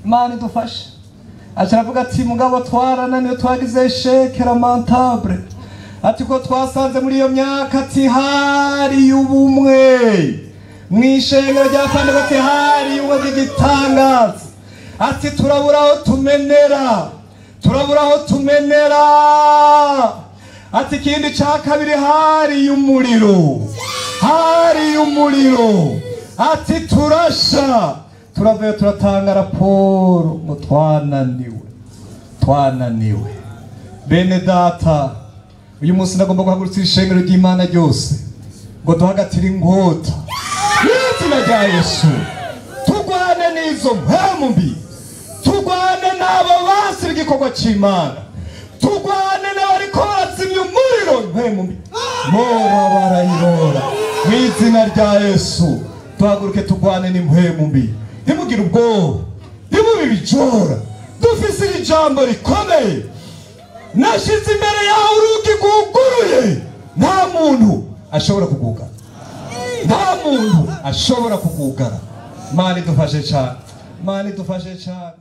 imana idufashe aca aravuga ati mugabo twarananiwe twagize sheke lamentable ati ko twasanze muri iyo myaka ati hari ubumwe mu ishengero rya pandego ati hari ubumwe bw'igitangaza ati turabura aho tumenera turabura aho tumenera ati ikindi cya kabiri hari umuriro hari umuriro ati turasha turavuye turatanga raporo ngo twananiwe twananiwe bene data uyu munsi ndagomba guhagurutsa ishengero ry'imana ryose ngo duhagatire inkota n'izina rya yesu turwane n'izo mpemu mbi turwane n'abo basira igikorwa cy'imana turwane n'abariko barazimya umuriro mpemu mbi mora barayirora mu izina rya yesu duhaguruke turwane n'impemu mbi ntimugire ubwoba ntimube ibijora dufise iri jambo rikomeye nashize imbere yawe urugi rwuguruye nta muntu ashobora kugugara nta muntu ashobora kugugara mani idufashe cyane mani idufashe cyane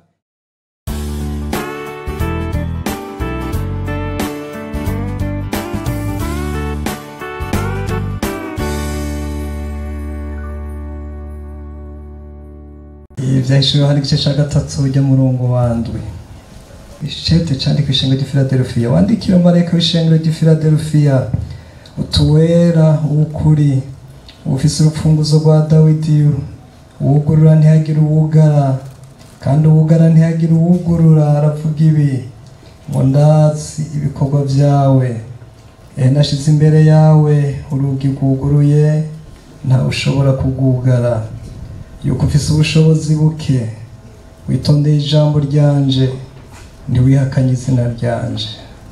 ibyahishuriwe hano igice cya gatatu ujya murongo wandwi ishete cyandika ishengero ry'i Philadelphia wandikira marayika w'ishengero ry'i Philadelphia utuwera w'ukuri ufise urupfunguzo rwa Dawidi uwugurura ntihagire uwugara kandi uwugara ntihagire uwugurura aravuga ibi ngo ndazi ibikorwa byawe ehe nashize imbere yawe urugi rwuguruye ntawe ushobora kugugara yuko ufise ubushobozi buke witondeye ijambo ryanje ntiwihakanye izina ryanje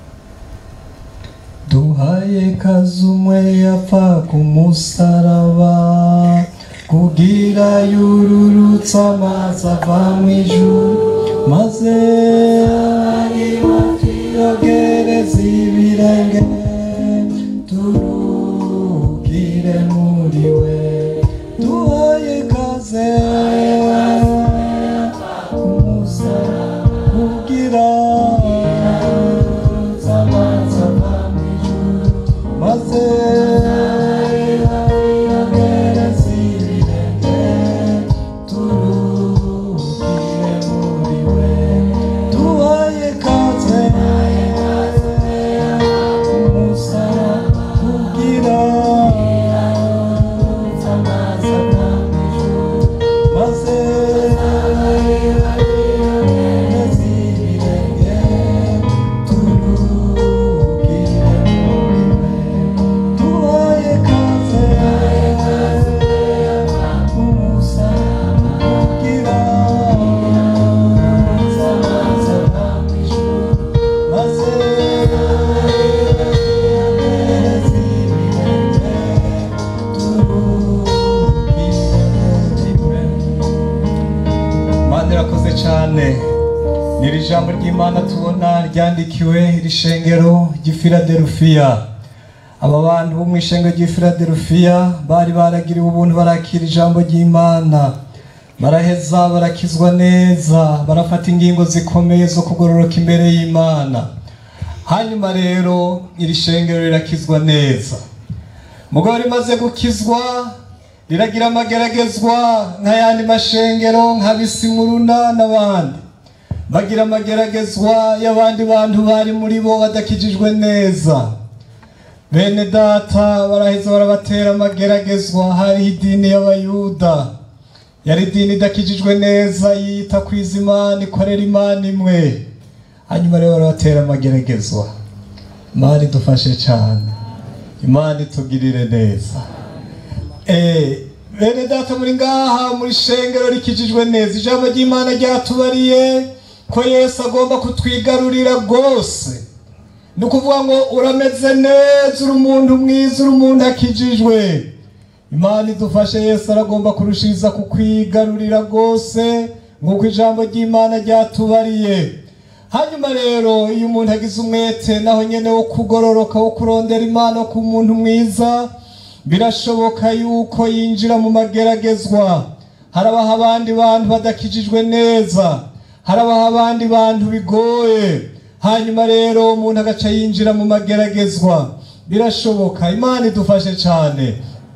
duhaye kazumwe yapfa ku musaraba kugira yururutse amazi ava mu ijuru maze yogereza ibirenge turugire muri we duhaye kaze umusaraba kugira amazi ava mu ijuru maze yogereza ibirenge turugire muri we duhaye kaze umusaraba kugira amazi ava mu ijuru maze yogereza ibirenge turugire muri we duhaye kaze umusaraba kugira amazi ava mu ijuru maze yogereza ibirenge Mana irakoze cyane ni iri jambo ry'imana tubona ryandikiwe iri shengero ry'i Philadelphia aba bantu bo mu ishengero ry'i Philadelphia bari baragiriwe ubuntu barakira ijambo ry'imana baraheza barakizwa neza barafata ingingo zikomeye zo kugororoka imbere y'imana hanyuma rero iri shengero rirakizwa neza mugabo rimaze gukizwa riragira amageragezwa nk'ayandi mashengero nka bisimuruna n'abandi bagira amageragezwa y'abandi bantu bari muri bo badakijijwe neza bene data baraheza barabatera amageragezwa hariho idini y'abayuda yari idini idakijijwe neza yita ku izimana ikorera imana imwe hanyuma rero barabatera amageragezwa imana idufashe cyane imana itugirire neza Eh, bene data muri ngaha muri shengero rikijijwe neza ijambo ry'imana ryatubariye ko yesu agomba kutwigarurira rwose ni ukuvuga ngo urameze neza uri umuntu mwiza uri umuntu akijijwe imana idufashe yesu aragomba kurushiriza kukwigarurira rwose nk'uko ijambo ry'imana ryatubariye hanyuma rero iyo umuntu agize umwete naho nyene wo kugororoka wo kurondera imana ku muntu mwiza birashoboka yuko yinjira mu mageragezwa harabaho abandi bantu badakijijwe neza harabaho abandi bantu bigoye hanyuma rero umuntu agaca yinjira mu mageragezwa birashoboka imana idufashe cyane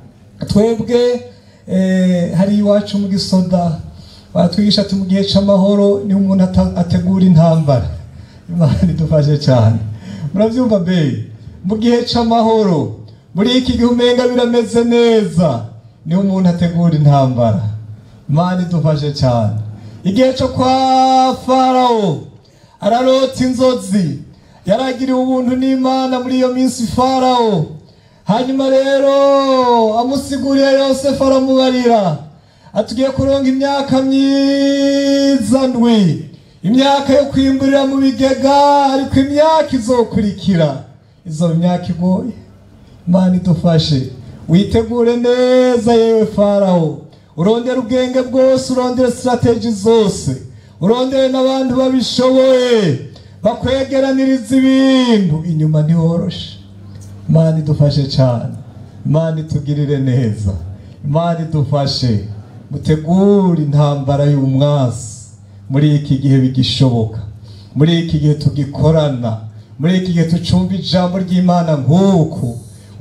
twebwe eh, hari iwacu mu gisoda batwigisha ati mu gihe cy'amahoro niho umuntu ata- ategura intambara imana idufashe cyane murabyumva mbe mu gihe cy'amahoro muri iki gihe umenga birameze neza niho umuntu ategura intambara imana idufashe cyane igihe cyo kwa farawo ararota inzozi yaragiriwe ubuntu n'imana muri iyo minsi farawo hanyuma rero amusiguriye yosefu aramubarira atugiye kuronga imyaka myiza ndwi imyaka yo kwimburira mu bigega ariko imyaka izokurikira izo imyaka igoye imana idufashe witegure neza yewe farawo urondere ubwenge bwose urondere sitrategi zose urondere n'abantu babishoboye bakwegeraniriza ibintu inyuma ntiworoshe imana idufashe cyane imana itugirire neza imana idufashe mutegure intambara y'umwasi muri iki gihe bigishoboka muri iki gihe tugikorana muri iki gihe tucumva ijambo ry'imana nk'uku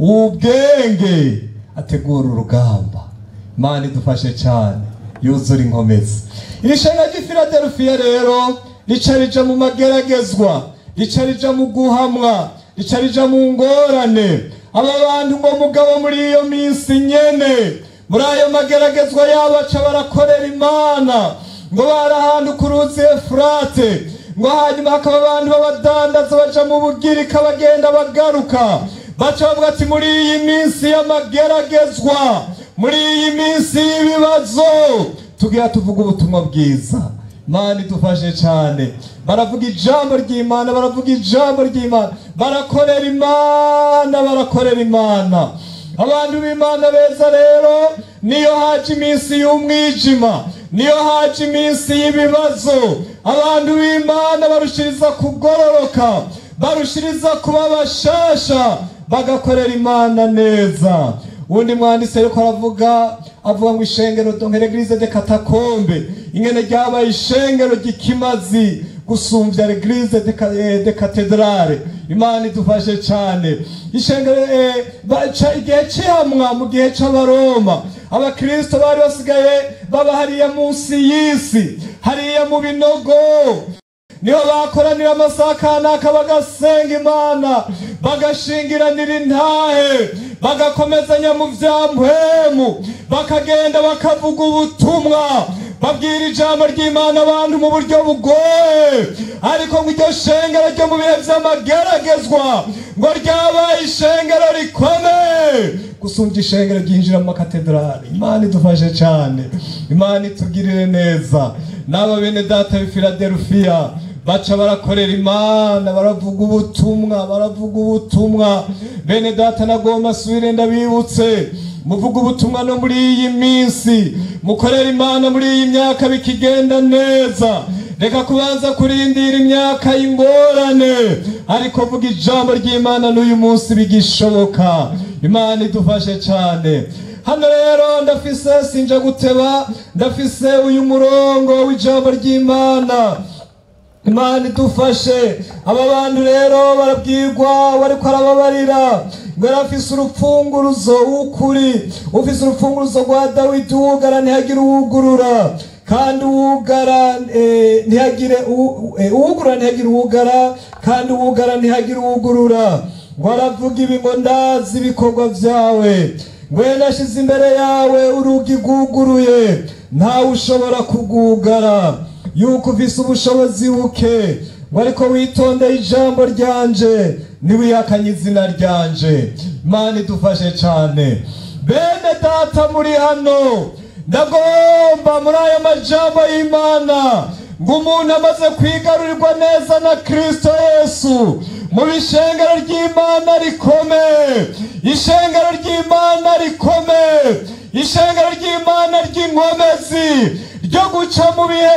ubwenge ategura urugamba imana idufashe cyane yuzura inkomezi iri shenga ry'ifiladelfiya rero rica rija mu mageragezwa rica rija mu guhamwa rica rija mu ngorane aba bantu ngo mugabo muri iyo minsi nyene muri ayo mageragezwa yabo baca barakorera imana ngo bari ahantu ku ruzi efurate ngo hanyuma hakaba abantu b'abadandaza baja mu bugirika bagenda bagaruka baca bavuga ati muri iyi minsi y'amageragezwa muri iyi minsi y'ibibazo tugira tuvuga ubutumwa bwiza imana idufashe cyane baravuga ijambo ry'imana baravuga ijambo ry'imana barakorera imana barakorera imana abantu b'imana beza rero niyo haje iminsi y'umwijima niyo haje iminsi y'ibibazo abantu b'imana barushiriza kugororoka barushiriza kuba bashasha bagakorera imana neza undi mwanditsi ariko aravuga avuga ngo ishengero donkere eglise de katakombe ingene ryabaye ishengero ry'ikimazi gusumbya eglise de, ka- eh, de katedrale imana idufashe cyane ishengero eh, baca igihe cy'ihamwa mu gihe cy'abaroma abakristo bari basigaye baba hariya munsi y'isi hariya mu binogo niho bakoranira amasaha kanaka bagasenga imana bagashingiranira intahe bagakomezanya mu bya mpwemu bakagenda bakavuga ubutumwa babwira ijambo ry'imana abantu mu buryo bugoye ariko ngo iryo shengero ryo mu bihe by'amageragezwa ngo ryabaye ishengero rikomeye gusumbya ishengero ryinjira mu makatedrali imana idufashe cyane imana itugirire neza n'aba bene data b'i filadelufiya baca barakorera imana baravuga ubutumwa baravuga ubutumwa bene data nagomba asubire ndabibutse muvuga ubutumwa no muri iyi minsi mukorera imana muri iyi myaka bikigenda neza reka kubanza kurindira imyaka y'ingorane ariko vuga ijambo ry'imana n'uyu munsi bigishoboka imana idufashe cyane hano rero ndafise sinja guteba ndafise uyu murongo w'ijambo ry'imana imana idufashe aba bantu rero barabwirwa bariko arababarira ngo yari afise urupfunguruzo w'ukuri ufise urupfunguruzo rwa dawidi uwugara ntihagire uwugurura kandi uwugara eh, ntihagire uwu- eh, uwugurura ntihagire uwugara kandi uwugara ntihagire uwugurura ngo aravuga ibi ngo ndazi ibikorwa vyawe ngo nashize imbere yawe urugi rwuguruye ntawe ushobora kugugara yuko ufise ubushobozi buke ngo ariko witondeye ijambo ryanje ntiwihakanye izina ryanje imana idufashe cyane bene data muri hano ndagomba muri aya majambo y'imana ngo umuntu amaze kwigarurirwa neza na kristo yesu mu bishengero ry'imana rikomeye ishengero ry'imana rikomeye ishengero ry'imana ry'inkomezi ryo guca mu bihe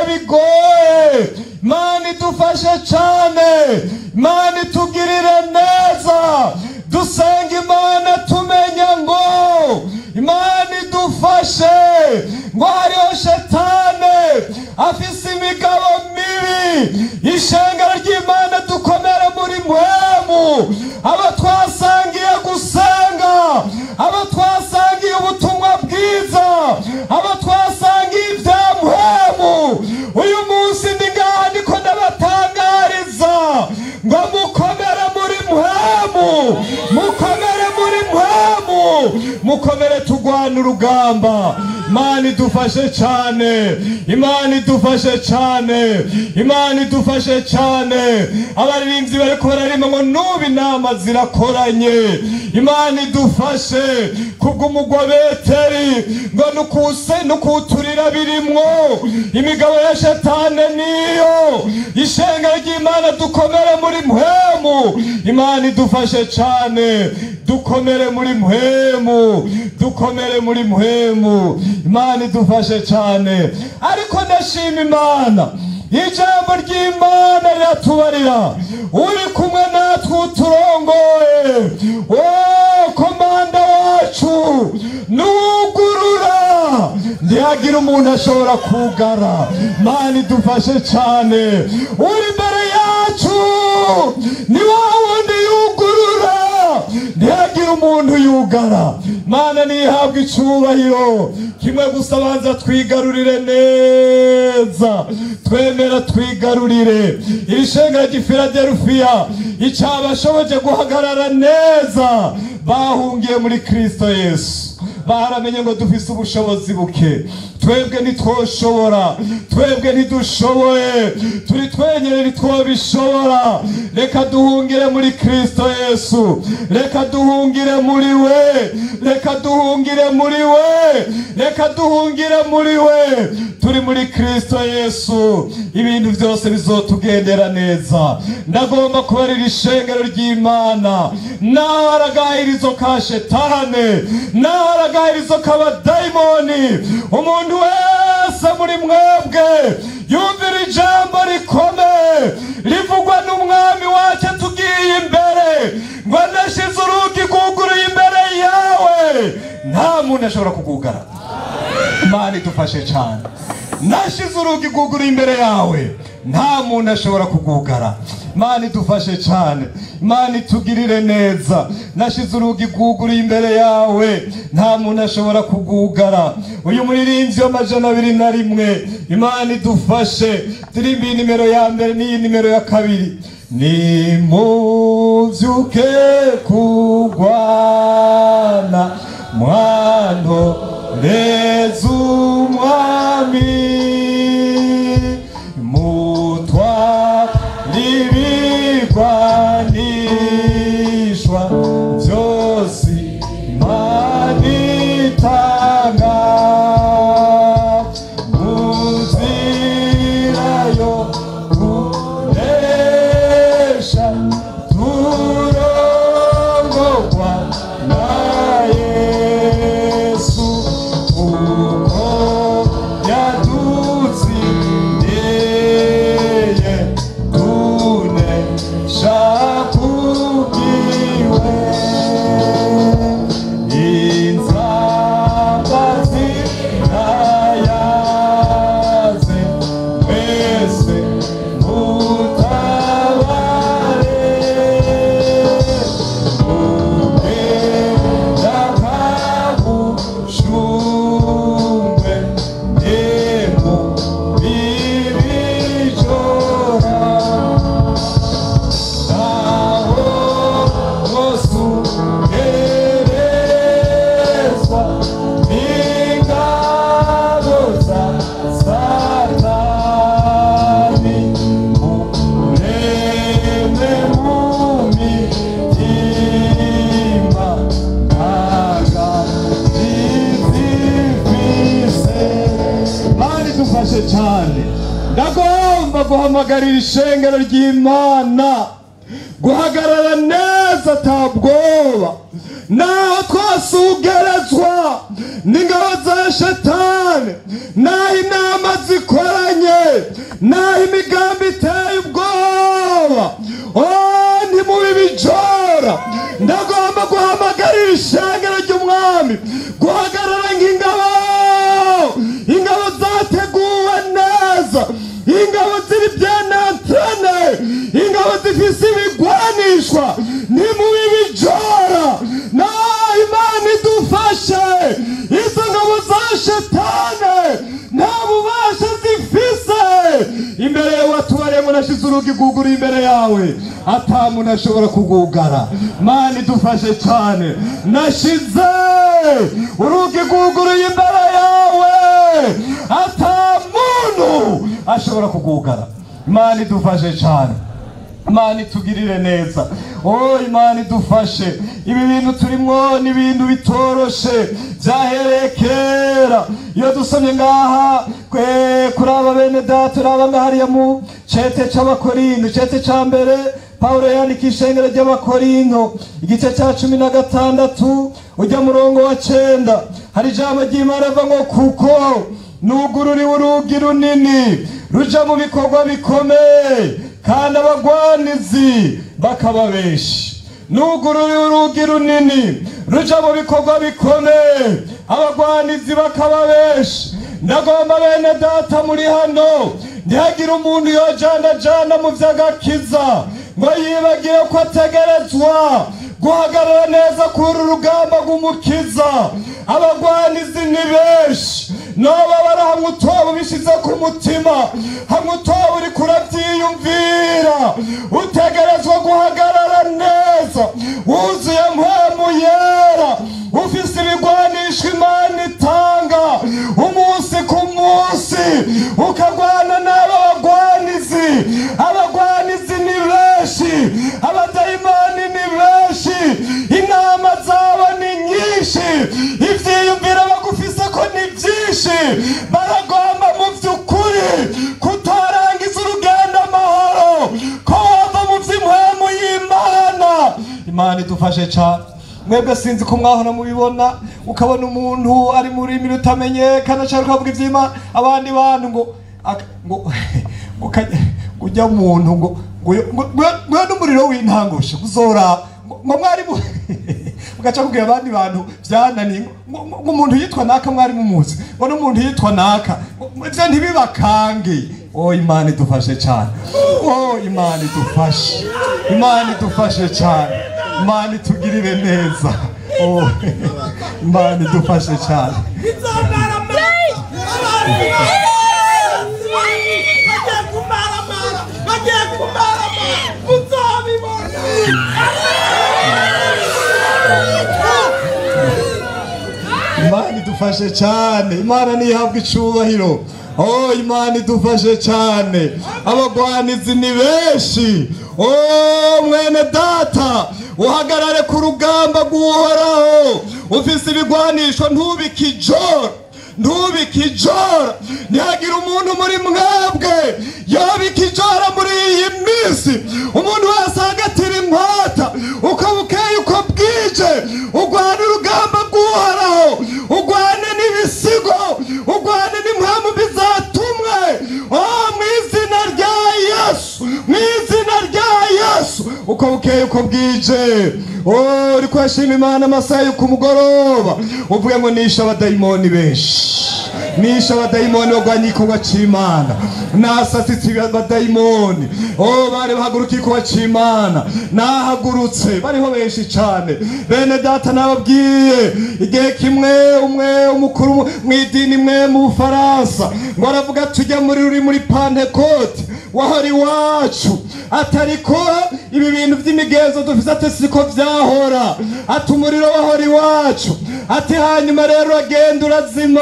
bigoye imana idufashe cyane imana itugirire neza dusenga imana tumenya ngo imana idufashe ngo hariho shetane afise imigabo mibi ishengero ry'imana dukomere muri mpwemu abo twasangiye gusenga abo twasangiye ubutumwa bwiza abo twasangiye ibya mpwemu uyu munsi ndi ngaha ndiko ndabatangariza ngo mukomere muri mpwemu mukomere muri mpwemu mukomere tugwana urugamba imana idufashe cyane imana idufashe cyane imana idufashe cyane abaririmbyi bariko bararima ngo nubu inama zirakoranye imana idufashe kubw'umugobeteri ngo nukuse nukuturira birimwo imigabo ya shetane niyo ishenga ry'imana dukomere muri mpwemu imana idufashe cyane dukomere muri mpwemu dukomere muri mpwemu imana idufashe cyane ariko ndashima imana ijambo ry'imana riratubarira uri kumwe natwe uturongoye o komanda wacu nugurura ntihagira umuntu ashobora kugara mana idufashe cyane uri imbere yacu ni wa wundi yugurura ntihagire umuntu yugara mana ntihabwe icyubahiro kimwe gusa banza twigarurire neza twemera twigarurire iri shenga ry'ifiladelufiya icyabashoboje guhagarara neza bahungiye muri kristo yesu baramenye ngo dufise ubushobozi buke twebwe ntitwoshobora twebwe ntidushoboye turi twenyine ntitwobishobora reka duhungire muri kristo yesu reka duhungire muri we reka duhungire muri we reka duhungire muri we turi muri kristo yesu ibintu byose bizotugendera neza ndagomba kubarira ishengero ry'imana naho aragahirizo ka shetane naho aragahirizo k'abadayimoni umuntu wese muri mwebwe yumvira ijambo rikomeye rivugwa n'umwami wacu tugiye imbere ngo anashize urugi rwuguruye imbere yawe nta muntu ashobora kugugara imana idufashe cyane nashize urugi rwuguruye imbere yawe nta muntu ashobora kugugara imana idufashe cyane imana itugirire neza nashize urugi rwuguruye imbere yawe nta muntu ashobora kugugara uyu muririmbyi w'amajana abiri na rimwe imana idufashe turirimbiye nimero ya mbere n'iyi nimero ya kabiri nimubyuke kurwana mwano reza umwami mutwa n'ibigwanishwa byose imana itanga mu nzira yo kunesha turongorwa na yesu kuko yadutsindiye tunesha kubwiwe inzambazi ntayaze mwese mutabare ugenda kabushumwe emu ibijora naho wosugerezwa n'ingabo za satani mureme mu mitima ntagazifise mani dufashe cyane ndagomba guhamagarira ishengero ry'imana guhagarara neza atabwoba naho twasugerezwa n'ingabo za shetani naho inama zikoranye naho imigambi iteye ubwoba oh ntimubi bijora ndagomba guhamagarira ishengero ry'umwami guhagarara nk'ingabo ingabo zateguwe neza ingabo ziri byanantene washize urugi rwuguruye imbere yawe ata muntu ashobora kugugara mani dufashe cyane nashize urugi rwuguruye imbere yawe ata muntu ashobora kugugara mani dufashe cyane imana itugirire neza oh imana idufashe ibi bintu turimwo ni ibintu bitoroshe byahereye kera iyo dusomye ngaha kwe- kuri aba bene data uraba ngaha hariya mu cete c'abakorinto cete ca mbere pawulo yandika ishengero ry'abakorinto igice cya cumi na gatandatu ujya murongo wa cenda hari ijambo ry'imana riva ngo kuko nugururiwe urugi runini ruja mu bikorwa bikomeye kandi abagwanizi bakaba benshi nugururiwe urugi runini ruja mu bikorwa bikomeye abagwanizi bakaba benshi ndagomba bene data muri hano ntihagire umuntu yojanajana mu vy'agakiza ngo yibagire ko ategerezwa guhagarara neza kuri uru rugamba rw'umukiza abagwanizi ni benshi noba bari hamwe utoba ubishize ku mutima hamwe utoba uri kurabyiyumvira utegerezwa guhagarara neza wuzuye mpemu yera ufise ibigwanisho imana itanga umunsi ku munsi ukagwana n'aba bagwanizi abagwanizi ni benshi abadayimani ni benshi inama zabo ni nyinshi ivyiyumviro bagufise ko ni vyinshi baragomba mu vy'ukuri kutorangiza urugendo amahoro ko wava mu vy'impwemu y'imana imana idufashe cane mwebwe sinzi ko mwahora mubibona ukabona umuntu ari mu rurimi rutamenyekana cyangwa ukavuga ivy'imana abandi bantu ngo aka- ngo ngo kajya- ngo ujya muntu ngo ngo ngo- ngo- ngo n'umuriro w'intangusho uzora ngo ngo mwari mu ugaca kubwira abandi bantu byananiye ngo ngo- ngo umuntu yitwa naka mwari mumuzi ngo n'umuntu yitwa naka ngo- ngo ivyo ntibibakange oh imana idufashe cyane oh imana idufashe imana idufashe cyane imana itugirire neza oh imana idufashe cyane imana idufashe cyane imana ntihabwa icubahiro oh imana idufashe cyane abagwanizi ni benshi oh mwene data uhagarare ku rugamba rw'uhoraho ufise ibigwanisho ntubike ijoro ntubike ijoro ntihagire umuntu muri mwebwe yobika ijoro muri iyi minsi umuntu wese ahagatira inkota uko bukeye uko bwije urwane urugamba rw'uhoraho urwane n'ibisigo urwane n'impamvu bizatumwe oh mu izina rya yesu mu izina rya yesu uko bukeye uko bwije oh uri kwashima imana amasaha yo ku mugoroba uvuge ngo nishe abadayimoni benshi nishe abadayimoni bagwanya igikorwa c'imana nasasitse abadayimoni oh bari bahaguruka igikorwa c'imana nahagurutse bariho benshi cane bene data nababwiye igihe kimwe umwe umukuru mu- mw'idini imwe mu bufaransa ngo aravuga tujya muri ruri muri pantekote wahora iwacu atariko ibi bintu by'imigenzo dufise ati siko vyahora ati umuriro wahora iwacu ati hanyuma rero uragenda urazima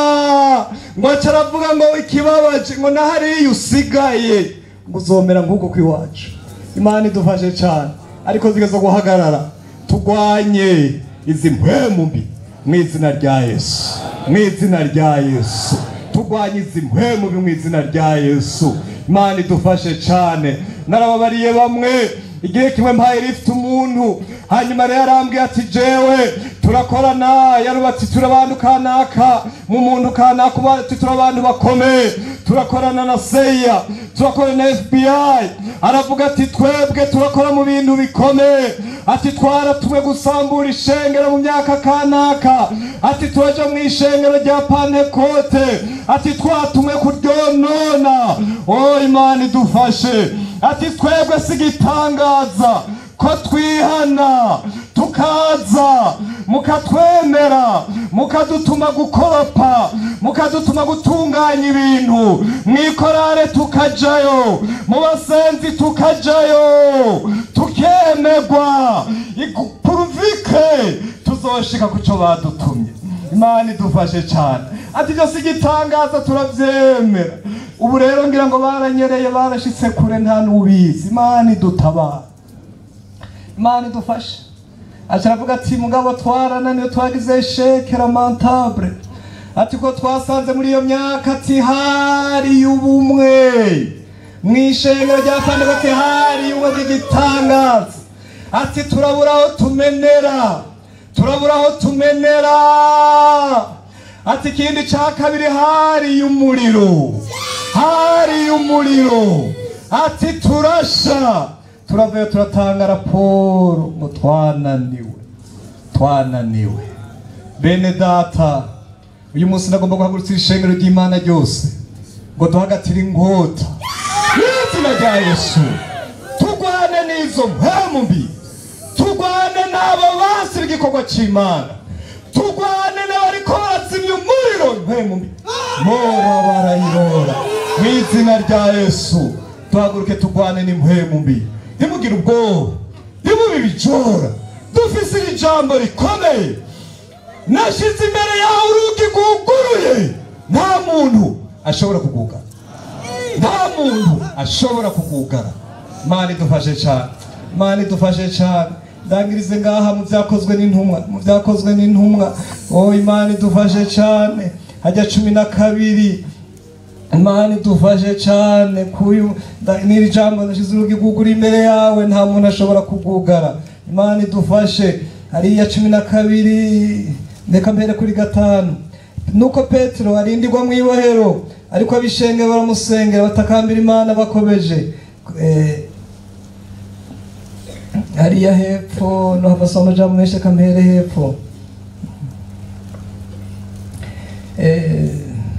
ngo aca aravuga ngo ikibabaje ngo nahariya usigaye ngo uzomera nk'uko kw'iwacu imana idufashe cane ariko zigeze guhagarara tugwanye izi mpwemu mbi mu izina rya yesu mu izina rya yesu turwanye izi mpwemu mu izina rya yesu imana idufashe cyane narababariye bamwe igihe kimwe mpaye rifite umuntu hanyuma rero arambwiye ati jewe turakorana yarubatse turi abantu kanaka mu muntu kanaka uba ati turi abantu bakomeye turakorana na seya turakorana na fbi aravuga ati twebwe turakora mu bintu bikomeye ati twaratumwe gusambura ishengero mu myaka kanaka ati turaja mu ishengero rya pantekote ati twatumwe kuryonona o imana idufashe ati twebwe si igitangaza ko twihana tukaza mukatwemera mukadutuma gukoropa mukadutuma gutunganya ibintu mwikorare tukajayo mu basenzi tukajayo tukemegwa Igu- puruvike tuzoshika ku cyo badutumye imana idufashe cyane ati ibyo si igitangaza turabyemera ubu rero ngira ngo baranyereye barashitse kure nta n'ubizi imana idutabara imana idufashe aca aravuga ati mugabo twarananiwe twagize sheke lamentable ati ko twasanze muri iyo myaka ati hari ubumwe mu ishengero rya pandego ati hari ubumwe bw'igitangaza ati turabura aho tumenera turabura aho tumenera ati ikindi cya kabiri hari umuriro hari umuriro ati turasha turavuye turatanga raporo ngo twananiwe twananiwe bene data uyu munsi ndagomba guhagurutsa ishengero ry'imana ryose ngo duhagatire inkota n'izina rya yesu turwane n'izo mpemu mbi turwane n'abo basira igikorwa cy'imana turwane n'abariko barazimya umuriro mpemu mbi mora barayirora mu izina rya yesu duhaguruke turwane n'impemu mbi ntimugire ubwoba ntimube ibijora dufise iri jambo rikomeye nashize imbere yawe urugi rwuguruye nta muntu ashobora kugugara nta muntu ashobora kugugara mani idufashe cyane mani idufashe cyane ndangirize ngaha mu byakozwe n'intumwa mu byakozwe n'intumwa oh imana idufashe cyane hajya cumi na kabiri imana idufashe cyane kuyu nda- n'iri jambo nashyize urugi rwugura imbere yawe nta muntu ashobora kugugara imana idufashe hariya cumi na kabiri reka mbere kuri gatanu nuko petero arindirwa mu ibohero ariko abishenge baramusengera batakambira imana bakomeje Eh, hariya hepfo no havasoma amajambo menshi reka mbere hepfo Eh,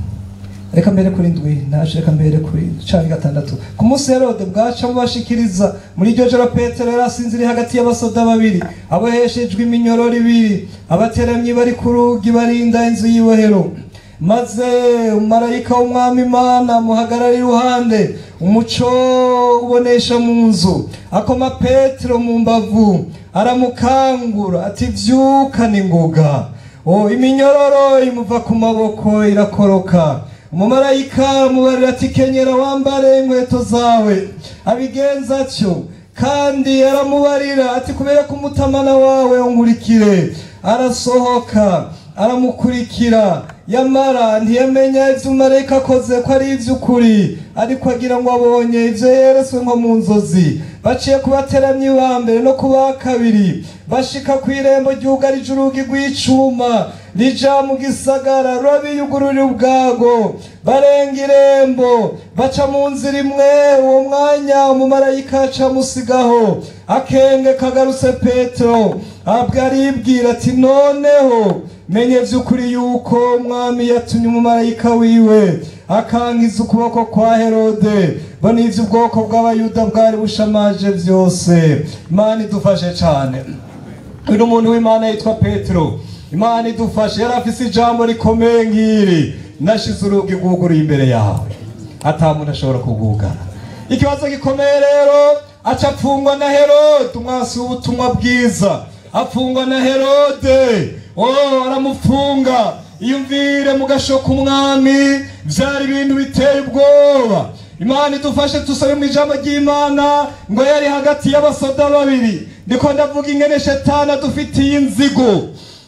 reka mbere kuri ndwi ntaje reka mbere kuri cumi gatandatu ku munsi herode bwaca mubashikiriza muri iryo joro petero yari asinziriye hagati y'abasoda babiri aboheshejwe iminyororo ibiri abateramyi bari ku rugi barinda inzu y'ibohero maze umumarayika w'umwami imana amuhagarara iruhande umuco ubonesha mu nzu akoma petero mu mbavu aramukangura ati vyuka ningoga o iminyororo imuva ku maboko irakoroka umumarayika amubarira ati kenyera wambare inkweto zawe abigenza atyo kandi aramubarira ati kubera ko umutamana wawe unkurikire arasohoka aramukurikira yamara ntiyamenya ivyo umumarayika akoze ko ari ivy'ukuri ariko agira ngo abonye ivyo yereswe nko mu nzozi baciye ku bateramyi ba mbere no ku ba kabiri bashika ku irembo ryugarije urugi rw'icuma rija mu gisagara rurabiyugururira ubwago barenga irembo baca mu nzira imwe uwo mwanya umumarayika aca amusigaho akenge kagarutse petero abwo aribwira ati noneho menye vy'ukuri yuko umwami yatumye umumarayika wiwe akangiza ukuboko kwa herode bo n'ivyo ubwoko bw'abayuda bwari bushamaje vyose imana idufashe cane uyu muntu w'imana yitwa petero imana idufashe yari afise ijambo rikomeye ngiri nashize urugi rwuguruye imbere yawe ata muntu ashobora kugugara ikibazo gikomeye rero aca apfungwa na herode umwasi w'ubutumwa bwiza apfungwa na herode oh aramufunga iyumvire mu gashoka umwami byari ibintu biteye ubwoba imana idufashe tusabe mu ijambo ry'imana ngo yari hagati y'abasoda babiri ndiko ndavuga ingene shetani adufitiye inzigo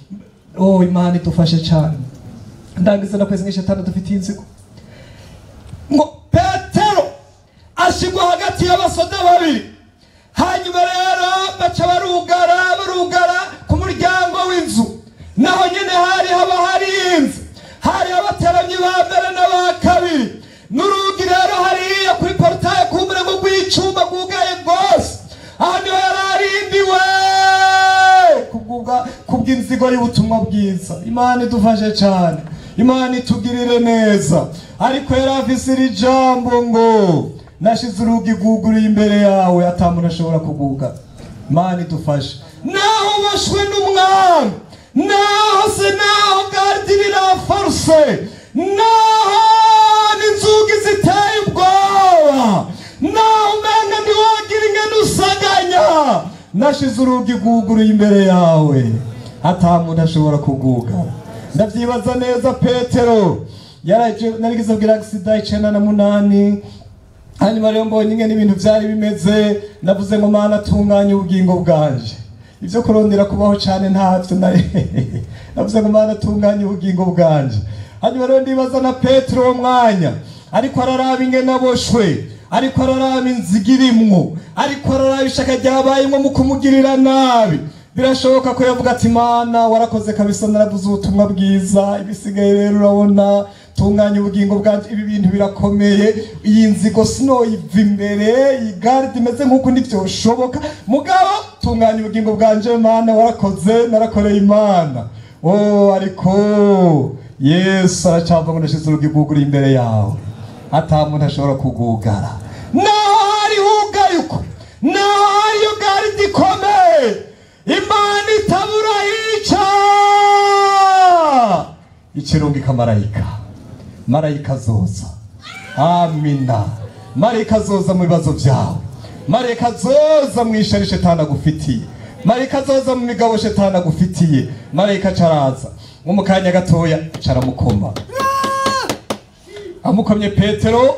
oh imana idufashe cyane ndangiza nakwezi ngo shetani adufitiye inzigo ngo petero ashigwa hagati y'abasoda babiri hanyuma rero baca barugara barugara ku muryango w'inzu naho nyine hari haba hari inzu hari abateramyi ba mbere n'aba kabiri n'urugi rero hariya kuri porutaye ku murego rw'icuma rwugaye rwose aha niho yari arindiwe kubw'ubwa- kubw'inzigo y'ubutumwa bwiza imana idufashe cyane imana itugirire neza ariko yari afise iri jambo ngo nashize urugi rwuguruye imbere yawe ata muntu ashobora kuguga imana idufashe naho ubashwe n'umwami naho se naho gardi riraforuse naho n'inzugi ziteye ubwoba naho umenga ntiwagira ingene usaganya nashize urugi rwuguruye imbere yawe ata muntu ashobora kugugara ndavyibaza neza petero yaraje narigize kugira agisida icenda na munani hanyuma rero mbonye ingene ibintu vyari bimeze navuze ngo mana tunganye ubugingo bwanje ivyo kurondera kubaho cane ntavyo nari navuze ngo mana tunganye ubugingo bwanje hanyuma rero ndibaza na petero uwo mwanya ariko araraba ingene aboshwe ariko araraba inziga irimwo ariko araraba ishaka ryabayemwo mu kumugirira nabi birashoboka ko yavuga ati mana warakoze kabisa naravuze ubutumwa bwiza ibisigaye rero urabona tunganya ubugingo bwanje ibi bintu birakomeye iyi nzigo sinoyiva imbere iyi garde imeze nk'uko ntivyoshoboka mugabo tunganya ubugingo bwanje mana warakoze narakoreye imana oh ariko yesu aracava ngo ndashize urugi rwuguriye imbere yawe ata muntu ashobora kugugara naho hari hugaye uko naho hariyo garde ikomeye imana itabura hica ikirungika marayika marayika azoza amina marayika azoza mu bibazo byawe marayika azoza mu ishari shetani agufitiye marayika azoza mu migabo shetani agufitiye marayika acaraza nko mu kanya gatoya caramukoma amukomye petero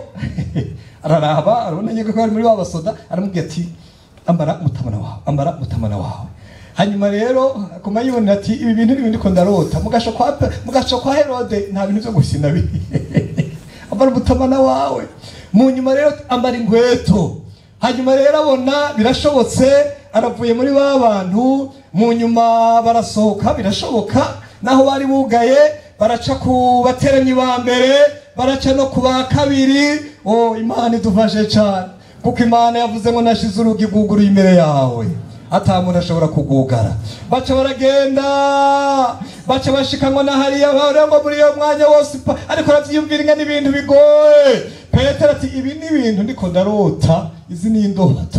araraba arabona nyine ko ari muri wa basoda aramubwira ati ambara mutamana wawe ambara mutamana wawe hanyuma rero akoma yibonera ati ibi bintu n'ibindi ko ndarota mugasho kwa Pe- mugasho kwa herode nta bintu byo gusina biri ambara umutamana wawe mu nyuma rero ambara inkweto hanyuma rero abona birashobotse aravuye muri ba bantu mu nyuma barasohoka birashoboka naho bari bugaye baraca ku bateranyi ba mbere baraca no ku ba kabiri oh imana idufashe cyane kuko imana yavuze ngo nashize urugi rwuguruye imbere yawe ata muntu ashobora kugugara baca baragenda baca bashikanwa na hariya bahora ngo muri iyo mwanya wose pa- ariko aravyiyumvira inga n'ibintu bigoye petero ati ibi ni ibintu ndiko ndarota izi ni indoto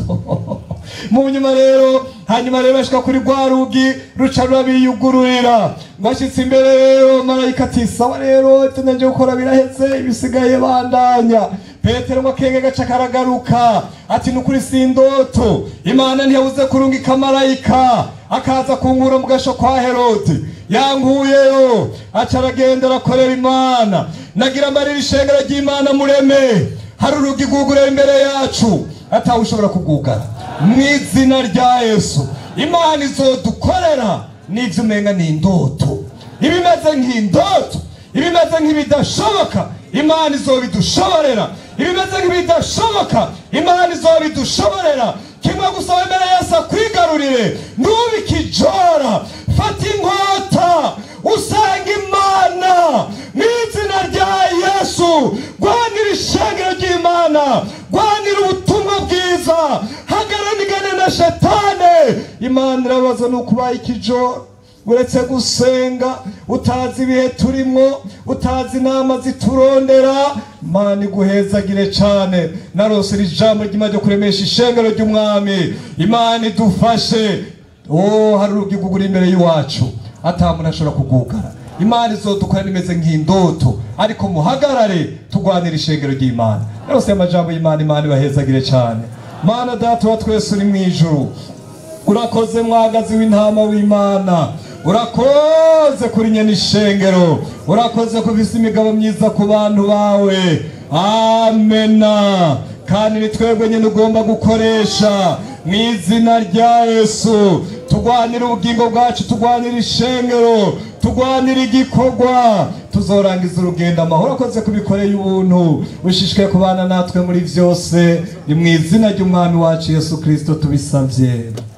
mu nyuma rero hanyuma rero bashika kuri rwa rugi ruca rurabiyugururira bashitse imbere rero marayika ati sawa rero ivyo naje gukora biraheze ibisigaye bandanya petero ngo akenge gaca karagaruka ati nukuri si indoto imana ntiyabuze kurungika marayika akaza kungura mu gasho kwa herode yankuyeyo aca aragenda arakorera imana nagira mbarira ishengero ry'imana mureme hari urugi rwugurura imbere yacu atawe ushobora kugugara mu izina rya yesu imana izodukorera n'ivyo umenga ni indoto ibimeze nk'indoto ibimeze nk'ibidashoboka imana izobidushoborera ibimeze nk'ibidashoboka imana izobidushoborera kimwe gusa wemere yesu akwigarurire ntubikijora fata inkota usanga imana mu izina rya yesu rwanira ishengero ry'imana rwanira ubutumwa bwiza hagararigane na shetane imana irabaza ni ukubaye ikijoro uretse gusenga utazi ibihe turimo utazi inama ziturondera imana iguhezagire cyane narose iri jambo ry'imana ryo kuremesha ishengero ry'umwami imana idufashe oh hari urugi rwugura imbere y'iwacu ata muntu ashobora kugugara imana izodukora nimeze nk'indoto ariko muhagarare turwanira ishengero ry'imana narose amajambo y'imana imana ibahezagire cyane mana data wa twese uri mu ijuru urakoze mwagazi w'intama w'imana urakoze kuri nyene ishengero urakoze kuvisa imigabo myiza ku bantu bawe amena kandi ni twebwe nyine ugomba gukoresha mu izina rya yesu turwanira ubugingo bwacu turwanira ishengero turwanira igikorwa tuzorangiza urugendo amahoro akoze kubikoreye ubuntu ushishikaye kubana natwe muri byose ni mu izina ry'umwami wacu yesu kirisito tubisabye